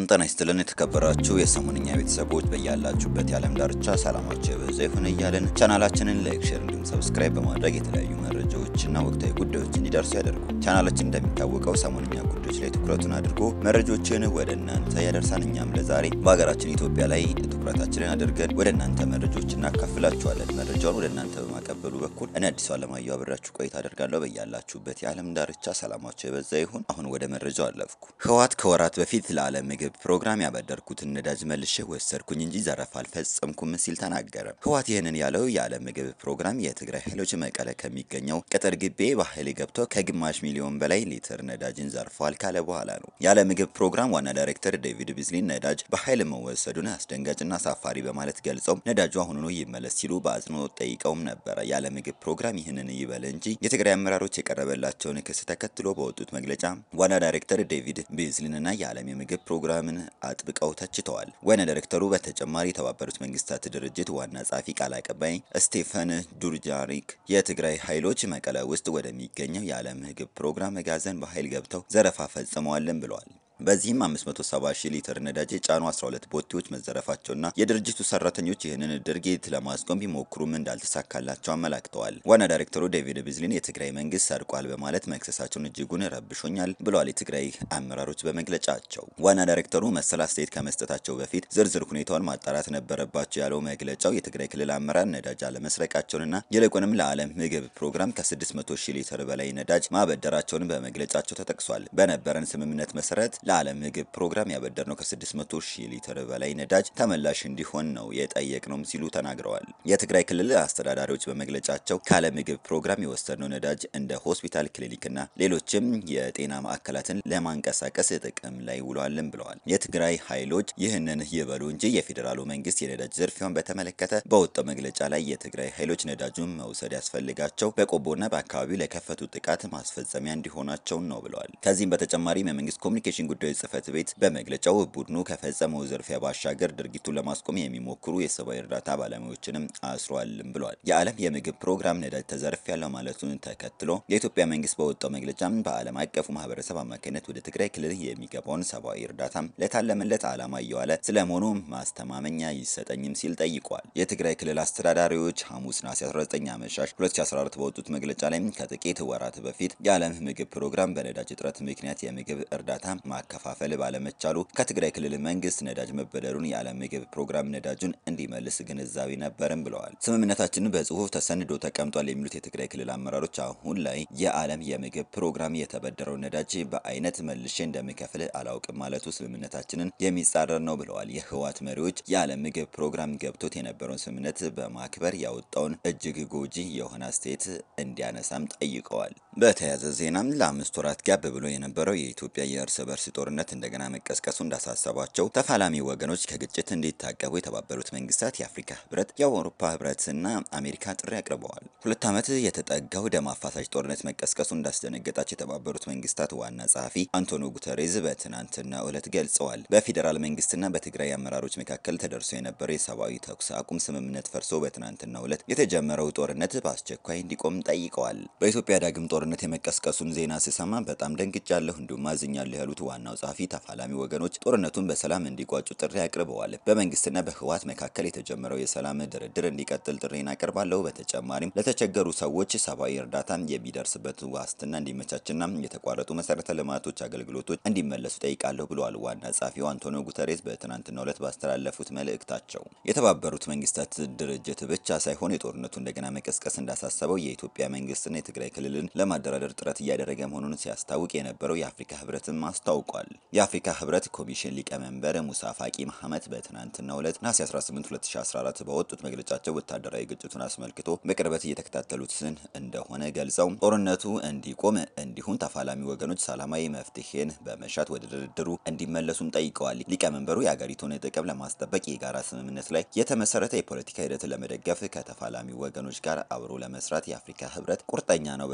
ጤና ይስጥልን የተከበራችሁ የሰሞንኛ ቤተሰቦች በያላችሁበት የዓለም ዳርቻ ሰላማችሁ የበዛ ይሁን እያልን ቻናላችንን ላይክ፣ ሼር እንዲሁም ሰብስክራይብ በማድረግ የተለያዩ መረጃዎችና ወቅታዊ ጉዳዮች እንዲደርሱ ያደርጉ። ቻናላችን እንደሚታወቀው ሰሞንኛ ጉዳዮች ላይ ትኩረቱን አድርጎ መረጃዎችን ወደ እናንተ ያደርሳል። እኛም ለዛሬ በሀገራችን ኢትዮጵያ ላይ ትኩረታችንን አድርገን ወደ እናንተ መረጃዎች እናካፍላችኋለን። መረጃውን ወደ እናንተ በማቀበሉ በኩል እኔ አዲሱ አለማየሁ አብሬያችሁ ቆይታ አደርጋለሁ። በያላችሁበት የዓለም ዳርቻ ሰላማችሁ የበዛ ይሁን። አሁን ወደ መረጃው አለፍኩ። ህወሓት ከወራት በፊት ለዓለም ምግብ ፕሮግራም ያበደርኩትን ነዳጅ መልሼ ወሰድኩኝ እንጂ ዘረፋ አልፈጸምኩም ሲል ተናገረ። ህወሓት ይህንን ያለው የዓለም ምግብ ፕሮግራም የትግራይ ኃይሎች መቀለ ከሚገኘው ቅጥር ግቢ በኃይል ገብተው ከግማሽ ሚሊዮን በላይ ሊትር ነዳጅን ዘርፈዋል ካለ በኋላ ነው። የዓለም ምግብ ፕሮግራም ዋና ዳይሬክተር ዴቪድ ቢዝሊን ነዳጅ በኃይል መወሰዱን አስደንጋጭና አሳፋሪ በማለት ገልጸው ነዳጁ አሁኑኑ ይመለስ ሲሉ በአጽንኦት ጠይቀውም ነበረ። የዓለም ምግብ ፕሮግራም ይህንን ይበል እንጂ የትግራይ አመራሮች የቀረበላቸውን ክስ ተከትሎ በወጡት መግለጫ ዋና ዳይሬክተር ዴቪድ ቢዝሊንና የዓለም የምግብ ፕሮግራምን አጥብቀው ተችተዋል። ዋና ዳይሬክተሩ በተጨማሪ የተባበሩት መንግስታት ድርጅት ዋና ጸሐፊ ቃል አቀባይ ስቴፈን ዱርጃሪክ የትግራይ ኃይሎች መቀለ ውስጥ ወደሚገኘው የዓለም ምግብ ፕሮግራም መጋዘን በኃይል ገብተው ዘረፋ ፈጽመዋልን ብለዋል። በዚህም 570 ሺህ ሊትር ነዳጅ የጫኑ 12 ቦቴዎች መዘረፋቸውና የድርጅቱ ሰራተኞች ይህንን ድርጊት ለማስቆም ቢሞክሩም እንዳልተሳካላቸው አመላክተዋል። ዋና ዳይሬክተሩ ዴቪድ ቢዝሊን የትግራይ መንግስት ሰርቋል በማለት መክሰሳቸውን እጅጉን ረብሾኛል ብለዋል። የትግራይ አመራሮች በመግለጫቸው ዋና ዳይሬክተሩ መሰል አስተያየት ከመስጠታቸው በፊት ዝርዝር ሁኔታውን ማጣራት ነበረባቸው ያለው መግለጫው የትግራይ ክልል አመራር ነዳጅ አለመስረቃቸውንና ይልቁንም ለዓለም ምግብ ፕሮግራም ከ600 ሺህ ሊትር በላይ ነዳጅ ማበደራቸውን በመግለጫቸው ተጠቅሷል። በነበረን ስምምነት መሰረት ለዓለም ምግብ ፕሮግራም ያበደርነው ከ600 ሺህ ሊትር በላይ ነዳጅ ተመላሽ እንዲሆን ነው የጠየቅነውም ሲሉ ተናግረዋል። የትግራይ ክልል አስተዳዳሪዎች በመግለጫቸው ከዓለም ምግብ ፕሮግራም የወሰድነው ነዳጅ እንደ ሆስፒታል፣ ክሊኒክና ሌሎችም የጤና ማዕከላትን ለማንቀሳቀስ ጥቅም ላይ ውሏልን ብለዋል። የትግራይ ኃይሎች ይህንን ይበሉ እንጂ የፌዴራሉ መንግስት የነዳጅ ዝርፊያውን በተመለከተ በወጣው መግለጫ ላይ የትግራይ ኃይሎች ነዳጁን መውሰድ ያስፈልጋቸው በቆቦና በአካባቢው ለከፈቱ ጥቃት ማስፈጸሚያ እንዲሆናቸው ነው ብለዋል። ከዚህም በተጨማሪም የመንግስት ኮሚኒኬሽን ጉዳዮች ጽህፈት ቤት በመግለጫው ቡድኑ ከፈጸመው ዝርፊያ ባሻገር ድርጊቱን ለማስቆም የሚሞክሩ የሰብአዊ እርዳታ ባለሙያዎችንም አስሯልም ብሏል። የዓለም የምግብ ፕሮግራም ነዳጅ ተዘርፍ ያለው ማለቱን ተከትሎ የኢትዮጵያ መንግስት በወጣው መግለጫ በዓለም አቀፉ ማህበረሰብ አማካኝነት ወደ ትግራይ ክልል የሚገባውን ሰብአዊ እርዳታ ለታለመለት ዓላማ እየዋለ ስለመሆኑ ማስተማመኛ ይሰጠኝም ሲል ጠይቋል። የትግራይ ክልል አስተዳዳሪዎች ሐሙስ ነሐሴ 19 አመሻሽ 2014 በወጡት መግለጫ ላይ ከጥቂት ወራት በፊት የዓለም ምግብ ፕሮግራም በነዳጅ እጥረት ምክንያት የምግብ እርዳታ ማከፋፈል ባለመቻሉ ከትግራይ ክልል መንግስት ነዳጅ መበደሩን የዓለም ምግብ ፕሮግራም ነዳጁን እንዲመልስ ግንዛቤ ነበርም ብለዋል። ስምምነታችንን በጽሁፍ ተሰንዶ ተቀምጧል የሚሉት የትግራይ ክልል አመራሮች አሁን ላይ የዓለም የምግብ ፕሮግራም የተበደረው ነዳጅ በአይነት መልሼ እንደሚከፍል አላውቅም ማለቱ ስምምነታችንን የሚጻረር ነው ብለዋል። የህወሓት መሪዎች የዓለም ምግብ ፕሮግራም ገብቶት የነበረውን ስምምነት በማክበር ያወጣውን እጅግ ጎጂ የሆነ አስተያየት እንዲያነሳም ጠይቀዋል። በተያያዘ ዜናም ለአምስት ወራት ጋብ ብሎ የነበረው የኢትዮጵያ የእርስ በርስ ጦርነት እንደገና መቀስቀሱ እንዳሳሰባቸው ተፋላሚ ወገኖች ከግጭት እንዲታቀቡ የተባበሩት መንግስታት፣ የአፍሪካ ህብረት፣ የአውሮፓ ህብረትና አሜሪካ ጥሪ አቅርበዋል። ሁለት ዓመት የተጠጋው ደም አፋሳሽ ጦርነት መቀስቀሱ እንዳስደነገጣቸው የተባበሩት መንግስታት ዋና ጸሐፊ አንቶኒዮ ጉተሬዝ በትናንትናው ዕለት ገልጸዋል። በፌዴራል መንግስትና በትግራይ አመራሮች መካከል ተደርሶ የነበረው የሰብአዊ ተኩስ አቁም ስምምነት ፈርሶ በትናንትናው ዕለት የተጀመረው ጦርነት በአስቸኳይ እንዲቆም ጠይቀዋል። በኢትዮጵያ ዳግም ጦርነት የመቀስቀሱን ዜና ስሰማ በጣም ደንግጫለሁ እንዲሁም አዝኛለሁ ያሉት ዋናው ጸሐፊ ተፋላሚ ወገኖች ጦርነቱን በሰላም እንዲቋጩ ጥሪ አቅርበዋል። በመንግስትና በህወሓት መካከል የተጀመረው የሰላም ድርድር እንዲቀጥል ጥሪን አቀርባለሁ። በተጨማሪም ለተቸገሩ ሰዎች ሰብአዊ እርዳታ የሚደርስበት ዋስትና እንዲመቻችና የተቋረጡ መሰረተ ልማቶች አገልግሎቶች እንዲመለሱ ጠይቃለሁ ብለዋል። ዋና ጸሐፊው አንቶኒዮ ጉተሬስ በትናንትናው ዕለት ባስተላለፉት መልእክታቸው የተባበሩት መንግስታት ድርጅት ብቻ ሳይሆን የጦርነቱ እንደገና መቀስቀስ እንዳሳሰበው የኢትዮጵያ መንግስትና የትግራይ ክልልን ለማደራደር ጥረት እያደረገ መሆኑን ሲያስታውቅ የነበረው የአፍሪካ ህብረትም አስታውቋል። የአፍሪካ ህብረት ኮሚሽን ሊቀመንበር ሙሳ ፋቂ መሐመድ በትናንትናው ዕለት ነሐሴ 18 2014 በወጡት መግለጫቸው ወታደራዊ ግጭቱን አስመልክቶ በቅርበት እየተከታተሉትን እንደሆነ ገልጸው ጦርነቱ እንዲቆም እንዲሁም ተፋላሚ ወገኖች ሰላማዊ መፍትሄን በመሻት ወደ ድርድሩ እንዲመለሱም ጠይቀዋል። ሊቀመንበሩ የአገሪቱን ጥቅም ለማስጠበቅ የጋራ ስምምነት ላይ የተመሰረተ የፖለቲካ ሂደትን ለመደገፍ ከተፋላሚ ወገኖች ጋር አብሮ ለመስራት የአፍሪካ ህብረት ቁርጠኛ ነው በማለት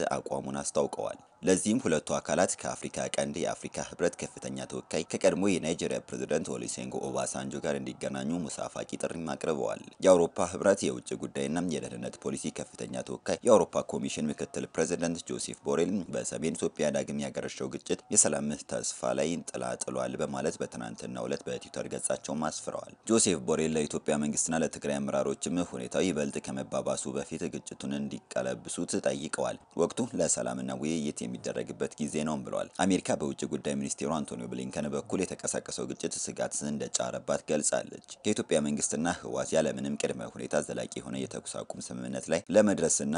አቋሙን አስታውቀዋል። ለዚህም ሁለቱ አካላት ከአፍሪካ ቀንድ የአፍሪካ ህብረት ከፍተኛ ተወካይ ከቀድሞ የናይጄሪያ ፕሬዝዳንት ኦሉሴጉን ኦባሳንጆ ጋር እንዲገናኙ ሙሳ ፋቂ ጥሪም አቅርበዋል። የአውሮፓ ህብረት የውጭ ጉዳይና የደህንነት ፖሊሲ ከፍተኛ ተወካይ የአውሮፓ ኮሚሽን ምክትል ፕሬዝዳንት ጆሴፍ ቦሬል በሰሜን ኢትዮጵያ ዳግም ያገረሸው ግጭት የሰላም ተስፋ ላይ ጥላ ጥሏል በማለት በትናንትናው ዕለት በትዊተር ገጻቸውም አስፍረዋል። ጆሴፍ ቦሬል ለኢትዮጵያ መንግስትና ለትግራይ አመራሮችም ሁኔታው ይበልጥ ከመባባሱ በፊት ግጭቱን እንዲቀለብሱት ጠይቀዋል። ወቅቱ ለሰላምና ውይይት የሚደረግበት ጊዜ ነው ብለዋል። አሜሪካ በውጭ ጉዳይ ሚኒስቴሩ አንቶኒዮ ብሊንከን በኩል የተቀሳቀሰው ግጭት ስጋት እንደጫረባት ገልጻለች። ከኢትዮጵያ መንግስትና ህወሓት ያለምንም ቅድመ ሁኔታ ዘላቂ የሆነ የተኩስ አቁም ስምምነት ላይ ለመድረስና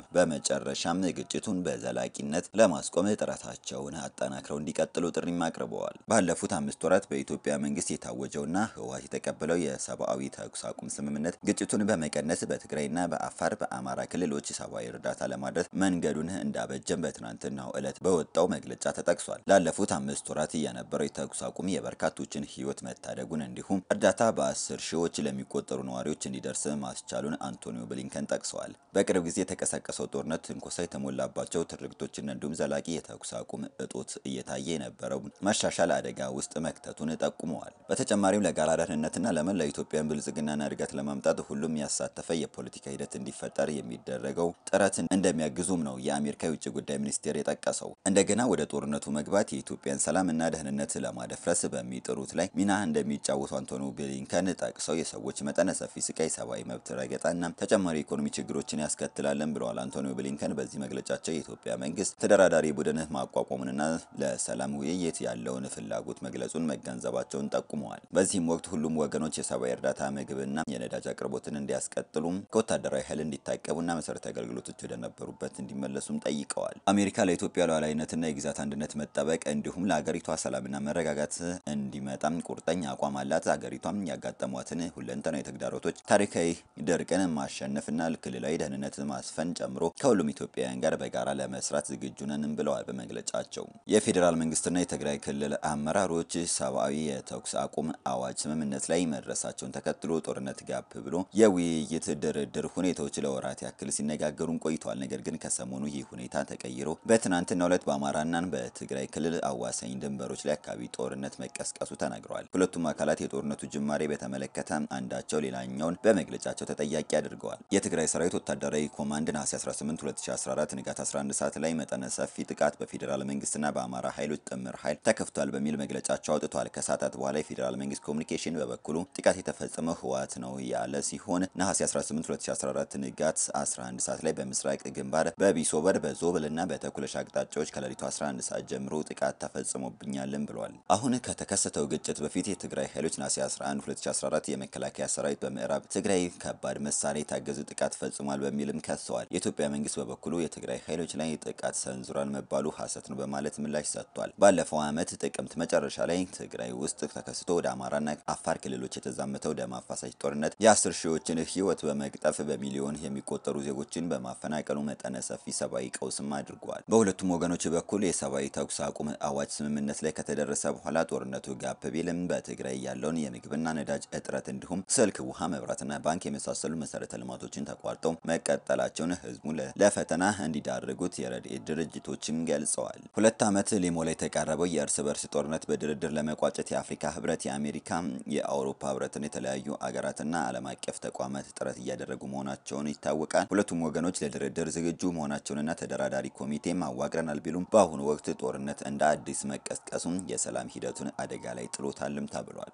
በመጨረሻም ግጭቱን በዘላቂነት ለማስቆም ጥረታቸውን አጠናክረው እንዲቀጥሉ ጥሪም አቅርበዋል። ባለፉት አምስት ወራት በኢትዮጵያ መንግስት የታወጀውና ህወሓት የተቀበለው የሰብአዊ ተኩስ አቁም ስምምነት ግጭቱን በመቀነስ በትግራይና በአፋር በአማራ ክልሎች ሰብአዊ እርዳታ ለማድረስ መንገዱን እንዳበጀም በትናንትናው ዕለት በወጣው መግለጫ ተጠቅሷል። ላለፉት አምስት ወራት የነበረው የተኩስ አቁም የበርካቶችን ህይወት መታደጉን እንዲሁም እርዳታ በአስር ሺዎች ለሚቆጠሩ ነዋሪዎች እንዲደርስ ማስቻሉን አንቶኒዮ ብሊንከን ጠቅሰዋል። በቅርብ ጊዜ የተቀሰቀሰው ጦርነት ትንኮሳ የተሞላባቸው ትርክቶችን እንዲሁም ዘላቂ የተኩስ አቁም እጦት እየታየ የነበረው መሻሻል አደጋ ውስጥ መክተቱን ጠቁመዋል። በተጨማሪም ለጋራ ደህንነትና ለመላው ኢትዮጵያን ብልጽግናና እድገት ለማምጣት ሁሉም ያሳተፈ የፖለቲካ ሂደት እንዲፈጠር የሚደረገው ጥረት እንደሚያግዙም ነው የአሜሪካ የውጭ ጉዳይ ሚኒስቴር የጠቀሰው። እንደገና ወደ ጦርነቱ መግባት የኢትዮጵያን ሰላምና ደህንነት ለማደፍረስ በሚጥሩት ላይ ሚና እንደሚጫወቱ አንቶኒዮ ብሊንከን ጠቅሰው የሰዎች መጠነ ሰፊ ስቃይ፣ ሰብአዊ መብት ረገጣና ተጨማሪ ኢኮኖሚ ችግሮችን ያስከትላለን ብለዋል። አንቶኒዮ ብሊንከን በዚህ መግለጫቸው የኢትዮጵያ መንግስት ተደራዳሪ ቡድን ማቋቋሙንና ለሰላም ውይይት ያለውን ፍላጎት መግለጹን መገንዘባቸውን ጠቁመዋል። በዚህም ወቅት ሁሉም ወገኖች የሰብአዊ እርዳታ ምግብና የነዳጅ አቅርቦትን እንዲያስቀጥሉም ከወታደራዊ ኃይል እንዲታቀቡና መሰረታዊ አገልግሎቶች ወደነበሩበት እንዲመለሱም ጠይቀዋል። አሜሪካ ለኢትዮጵያ ሉዓላዊነትና የግዛት አንድነት መጠበቅ እንዲሁም ለሀገሪቷ ሰላምና መረጋጋት እንዲመጣም ቁርጠኛ አቋም አላት። ሀገሪቷም ያጋጠሟትን ሁለንተናዊ ተግዳሮቶች፣ ታሪካዊ ድርቅን ማሸነፍና ክልላዊ ደህንነት ማስፈን ጨምሮ ከሁሉም ኢትዮጵያውያን ጋር በጋራ ለመስራት ዝግጁ ነንም ብለዋል። በመግለጫቸው የፌዴራል መንግስትና የትግራይ ክልል አመራሮች ሰብአዊ የተኩስ አቁም አዋጅ ስምምነት ላይ መድረሳቸውን ተከትሎ ጦርነት ጋብ ብሎ የውይይት ድርድር ሁኔታዎች ለወራት ያክል ሲነጋገሩን ቆይተዋል። ነገር ግን ከሰሞኑ ይህ ሁኔታ ተቀይሮ በትናንትናው ዕለት በአማራና በትግራይ ክልል አዋሳኝ ድንበሮች ላይ አካባቢ ጦርነት መቀስቀሱ ተናግረዋል። ሁለቱም አካላት የጦርነቱ ጅማሬ በተመለከተ አንዳቸው ሌላኛውን በመግለጫቸው ተጠያቂ አድርገዋል። የትግራይ ሰራዊት ወታደራዊ ኮማንድ ነሐሴ 18 2014 ንጋት 11 ሰዓት ላይ መጠነ ሰፊ ጥቃት በፌዴራል መንግስትና በአማራ ኃይሎች ጥምር ኃይል ተከፍቷል በሚል መግለጫቸው አውጥቷል። ከሰዓታት በኋላ የፌዴራል መንግስት ኮሚኒኬሽን በበኩሉ ጥቃት የተፈጸመው ህወሓት ነው ያለ ሲሆን ነሐሴ 18 2014 ንጋት 11 ሰዓት ላይ በምስራቅ ግንባር በቢሶበር በዞብልና በተኩለሽ አቅጣጫዎች ከሌሊቱ 11 ሰዓት ጀምሮ ጥቃት ተፈጽሞብኛልን ብሏል። አሁን ከተከሰተው ግጭት በፊት የትግራይ ኃይሎች ነሐሴ 11 2014 የመከላከያ ሰራዊት በምዕራብ ትግራይ ከባድ መሳሪያ የታገዙ ጥቃት ፈጽሟል በሚልም ከሰዋል። የኢትዮጵያ መንግስት በበኩሉ የትግራይ ኃይሎች ላይ ጥቃት ሰንዝሯል መባሉ ሐሰት ነው በማለት ምላሽ ሰጥቷል። ባለፈው ዓመት ጥቅምት መጨረሻ ላይ ትግራይ ውስጥ ተከስቶ ወደ አማራና አፋር ክልሎች የተዛመተው ደም አፋሳሽ ጦርነት የአስር ሺዎችን ህይወት በመቅጠፍ በሚሊዮን የሚቆጠሩ ዜጎችን በማፈናቀሉ መጠነ ሰፊ ሰብአዊ ቀውስም አድርገዋል። በሁለቱም ወገኖች በኩል የሰብአዊ ተኩስ አቁም አዋጅ ስምምነት ላይ ከተደረሰ በኋላ ጦርነቱ ጋብ ቢልም በትግራይ ያለውን የምግብና ነዳጅ እጥረት እንዲሁም ስልክ፣ ውሃ፣ መብራትና ባንክ የመሳሰሉ መሰረተ ልማቶችን ተቋርጠው መቀጠላቸውን ህዝቡ ለፈተና እንዲዳርጉት የረድኤት ድርጅቶችም ገልጸዋል። ሁለት ዓመት ሊሞላ የተቃረበው የእርስ በርስ ጦርነት በድርድር ለመቋጨት የአፍሪካ ህብረት፣ የአሜሪካ፣ የአውሮፓ ህብረትና የተለያዩ አገራትና ዓለም አቀፍ ተቋማት ጥረት እያደረጉ መሆናቸውን ይታወቃል። ሁለቱም ወገኖች ለድርድር ዝግጁ መሆናቸውንና ተደራዳሪ ኮሚቴም አዋቅረናል ቢሉም በአሁኑ ወቅት ጦርነት እንደ አዲስ መቀስቀሱም የሰላም ሂደቱን አደጋ ላይ ጥሎታልም ተብሏል።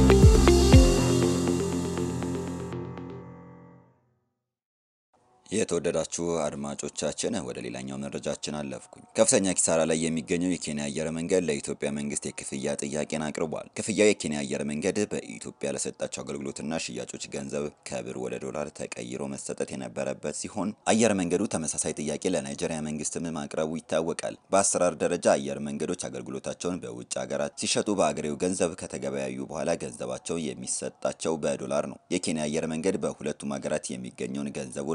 የተወደዳችሁ አድማጮቻችን ወደ ሌላኛው መረጃችን አለፍኩኝ። ከፍተኛ ኪሳራ ላይ የሚገኘው የኬንያ አየር መንገድ ለኢትዮጵያ መንግስት የክፍያ ጥያቄን አቅርቧል። ክፍያው የኬንያ አየር መንገድ በኢትዮጵያ ለሰጣቸው አገልግሎትና ሽያጮች ገንዘብ ከብር ወደ ዶላር ተቀይሮ መሰጠት የነበረበት ሲሆን አየር መንገዱ ተመሳሳይ ጥያቄ ለናይጄሪያ መንግስትም ማቅረቡ ይታወቃል። በአሰራር ደረጃ አየር መንገዶች አገልግሎታቸውን በውጭ ሀገራት ሲሸጡ በአገሬው ገንዘብ ከተገበያዩ በኋላ ገንዘባቸው የሚሰጣቸው በዶላር ነው። የኬንያ አየር መንገድ በሁለቱም ሀገራት የሚገኘውን ገንዘቡን ማግኘት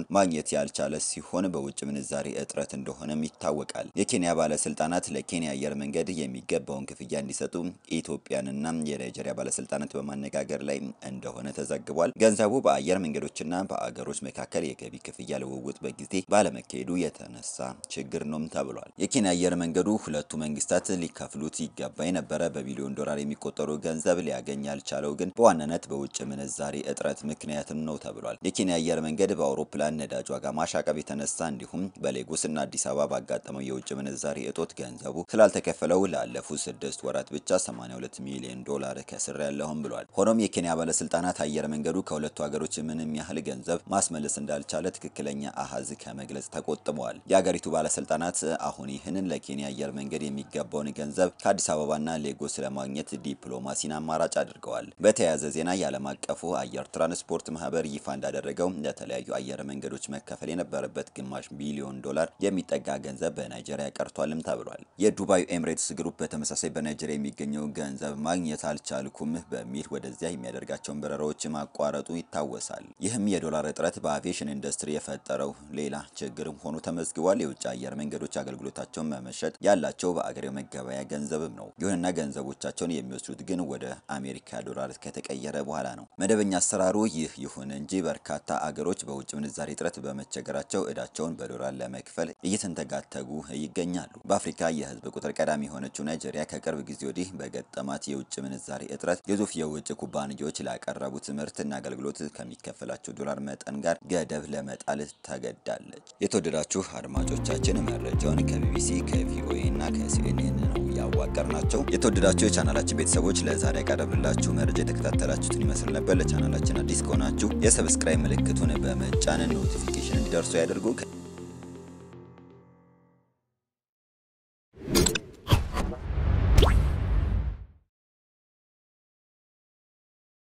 ማግኘት ያልቻለ ሲሆን በውጭ ምንዛሬ እጥረት እንደሆነም ይታወቃል። የኬንያ ባለስልጣናት ለኬንያ አየር መንገድ የሚገባውን ክፍያ እንዲሰጡ ኢትዮጵያንና የናይጄሪያ ባለስልጣናት በማነጋገር ላይ እንደሆነ ተዘግቧል። ገንዘቡ በአየር መንገዶችና በአገሮች መካከል የገቢ ክፍያ ልውውጥ በጊዜ ባለመካሄዱ የተነሳ ችግር ነውም ተብሏል። የኬንያ አየር መንገዱ ሁለቱ መንግስታት ሊከፍሉት ይገባ የነበረ በቢሊዮን ዶላር የሚቆጠሩ ገንዘብ ሊያገኝ ያልቻለው ግን በዋናነት በውጭ ምንዛሬ እጥረት ምክንያትም ነው ተብሏል። የኬንያ አየር መንገድ በአውሮፕላን ነዳጅ ዋጋ ማሻቀብ የተነሳ እንዲሁም በሌጎስና አዲስ አበባ ባጋጠመው የውጭ ምንዛሬ እጦት ገንዘቡ ስላልተከፈለው ላለፉት ስድስት ወራት ብቻ 82 ሚሊዮን ዶላር ከስር ያለውም ብሏል። ሆኖም የኬንያ ባለስልጣናት አየር መንገዱ ከሁለቱ ሀገሮች ምንም ያህል ገንዘብ ማስመለስ እንዳልቻለ ትክክለኛ አሃዝ ከመግለጽ ተቆጥበዋል። የአገሪቱ ባለስልጣናት አሁን ይህንን ለኬንያ አየር መንገድ የሚገባውን ገንዘብ ከአዲስ አበባና ሌጎስ ለማግኘት ዲፕሎማሲን አማራጭ አድርገዋል። በተያያዘ ዜና የዓለም አቀፉ አየር ትራንስፖርት ማህበር ይፋ እንዳደረገው ለተለያዩ አየር መንገዶች መከፈል የነበረበት ግማሽ ቢሊዮን ዶላር የሚጠጋ ገንዘብ በናይጄሪያ ቀርቷልም ተብሏል። የዱባዩ ኤምሬትስ ግሩፕ በተመሳሳይ በናይጄሪያ የሚገኘው ገንዘብ ማግኘት አልቻልኩም በሚል ወደዚያ የሚያደርጋቸውን በረራዎች ማቋረጡ ይታወሳል። ይህም የዶላር እጥረት በአቪዬሽን ኢንዱስትሪ የፈጠረው ሌላ ችግርም ሆኖ ተመዝግቧል። የውጭ አየር መንገዶች አገልግሎታቸውን መመሸጥ ያላቸው በአገሬው መገበያ ገንዘብም ነው። ይሁንና ገንዘቦቻቸውን የሚወስዱት ግን ወደ አሜሪካ ዶላር ከተቀየረ በኋላ ነው። መደበኛ አሰራሩ ይህ ይሁን እንጂ በርካታ አገሮች በውጭ ምንዛሬ እጥረት በመቸገራቸው እዳቸውን በዶላር ለመክፈል እየተንተጋተጉ ይገኛሉ። በአፍሪካ የህዝብ ቁጥር ቀዳሚ የሆነችው ናይጄሪያ ከቅርብ ጊዜ ወዲህ በገጠማት የውጭ ምንዛሬ እጥረት ግዙፍ የውጭ ኩባንያዎች ላቀረቡት ምርትና አገልግሎት ከሚከፈላቸው ዶላር መጠን ጋር ገደብ ለመጣል ተገዳለች። የተወደዳችሁ አድማጮቻችን መረጃውን ከቢቢሲ ከቪኦኤ እና ከሲኤንኤን ነው ያዋቀር ናቸው። የተወደዳችሁ የቻናላችን ቤተሰቦች ለዛሬ ያቀረብላችሁ መረጃ የተከታተላችሁትን ይመስል ነበር። ለቻናላችን አዲስ ከሆናችሁ የሰብስክራይብ ምልክቱን በመጫን ኖቲፊኬሽን እንዲደርሱ ያደርጉ።